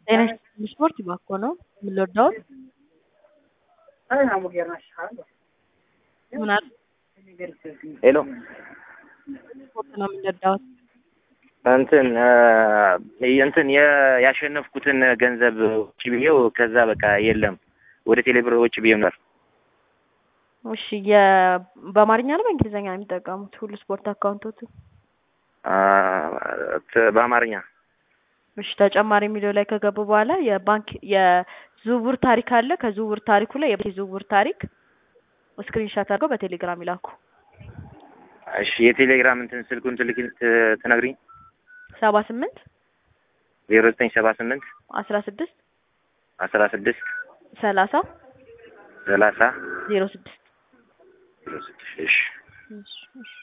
ጤና ይስጥልኝ ስፖርት ባኮ ነው የምንወዳውት ምን አለ ሄሎ ስፖርት ነው የምንወዳውት እንትን እንትን የ- ያሸነፍኩትን ገንዘብ ውጭ ብዬው ከዛ በቃ የለም ወደ ቴሌብር ውጭ ብዬው ነበር። እሺ የ በአማርኛ ነው በእንግሊዝኛ ነው የሚጠቀሙት ሁሉ ስፖርት አካውንቶቱ አ፣ ት- በአማርኛ እሺ ተጨማሪ የሚለው ላይ ከገቡ በኋላ የባንክ የዝውውር ታሪክ አለ ከዝውውር ታሪኩ ላይ የዝውውር ታሪክ ስክሪንሻት አድርገው በቴሌግራም ይላኩ እሺ የቴሌግራም እንትን ስልኩን ትልክ ት- ትነግሪኝ ሰባ ስምንት ዜሮ ዘጠኝ ሰባ ስምንት አስራ ስድስት አስራ ስድስት ሰላሳ ሰላሳ ዜሮ ስድስት ዜሮ ስድስት እሺ እሺ እሺ